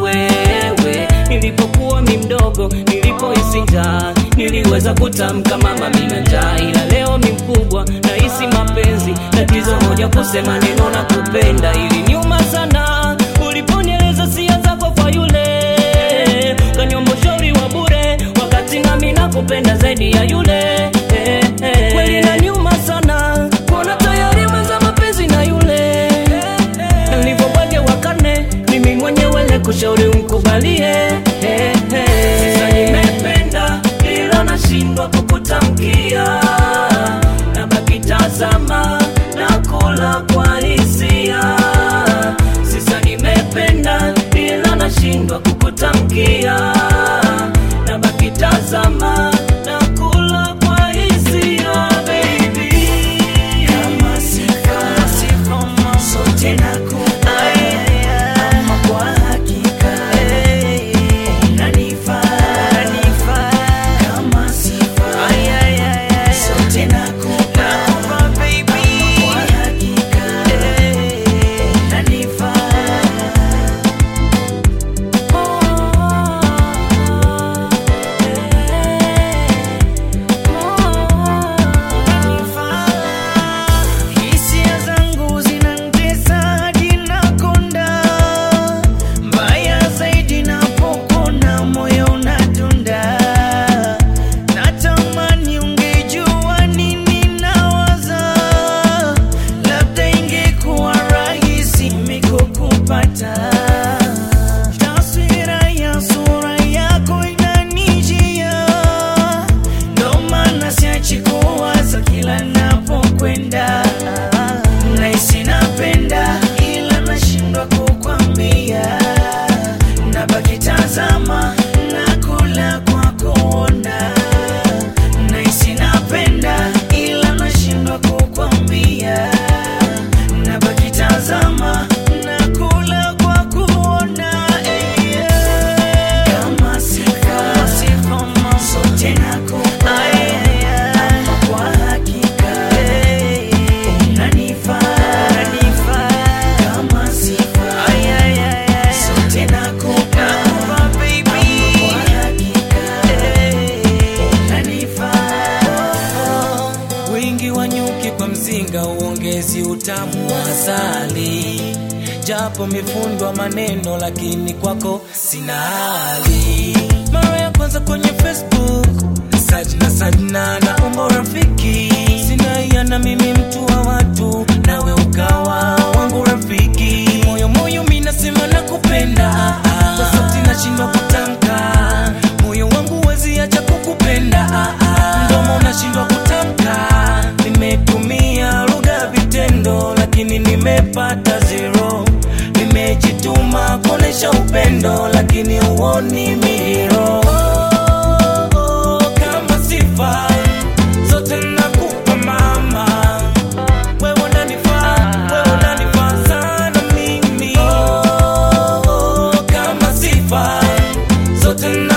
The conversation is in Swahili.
wewe. Nilipokuwa mi mdogo, nilipohisi njaa, niliweza kutamka mama mina njaa, ila leo mi mkubwa, nahisi mapenzi. Tatizo moja kusema neno na kupenda, ili nyuma sana uliponieleza sia zako kwa yule kanyomba ushauri wa bure, wakati nami nakupenda zaidi ya yule eh, eh. Kweli na nyuma sana kuona tayari mwenza mapenzi na yule nilivyobwage wakane mimi mwenyewe le kushauri umkubalie eh, eh. Sasa nimependa ila nashindwa kukutamkia, nabaki tazama na kula kwa hisia. Sasa nimependa ila nashindwa kukutamkia, nabaki tazama na kula kwa hisia baby. Kama sifa, sifa sote nakupa ama kwa hakika unanifaa kama sifa sote nakupa ama kwa hakika unanifaa Hisia zangu zinanitesa hadi nakonda, mbaya zaidi napokona moyo unadunda. Natamani ungejua nini nawaza, labda ingekuwa rahisi mimi kukupata. Taswira ya sura yako inanijia ndo maana siachi kuwaza kila napokwenda. Nahisi napenda ila nashindwa kukwambia, nabaki tazama nakula kwa kuona. Nahisi napenda ila nashindwa kukwambia, nabaki tazama nakula kwa kuona. Eh, yeah. Kama sifa, sote nakupa ama kwa hakika unanifaa kama sifa, sote nakupa ama kwa hakika unanifaa Wingi wa nyuki kwa mzinga uongezi utamu wa asali, japo mifundwa maneno, lakini kwako sina hali. Mara ya kwanza kwenye Facebook sajna sajna na umbo rafiki, sina yana mimi mtu wa watu, nawe ukawa wangu rafiki. Moyo moyo mi nasema nakupenda, kwa sauti nashindwa kutamka, moyo wangu wezi acha kukupenda, mdomo nashindwa kutamka. Nimetumia lugha vitendo, lakini nimepata zero. Nimejituma kuonesha upendo, lakini huoni miro. Oh, oh, kama sifa zote nakupa mama, wewe unanifaa, wewe unanifaa sana mimi. Oh, oh, kama sifa zote na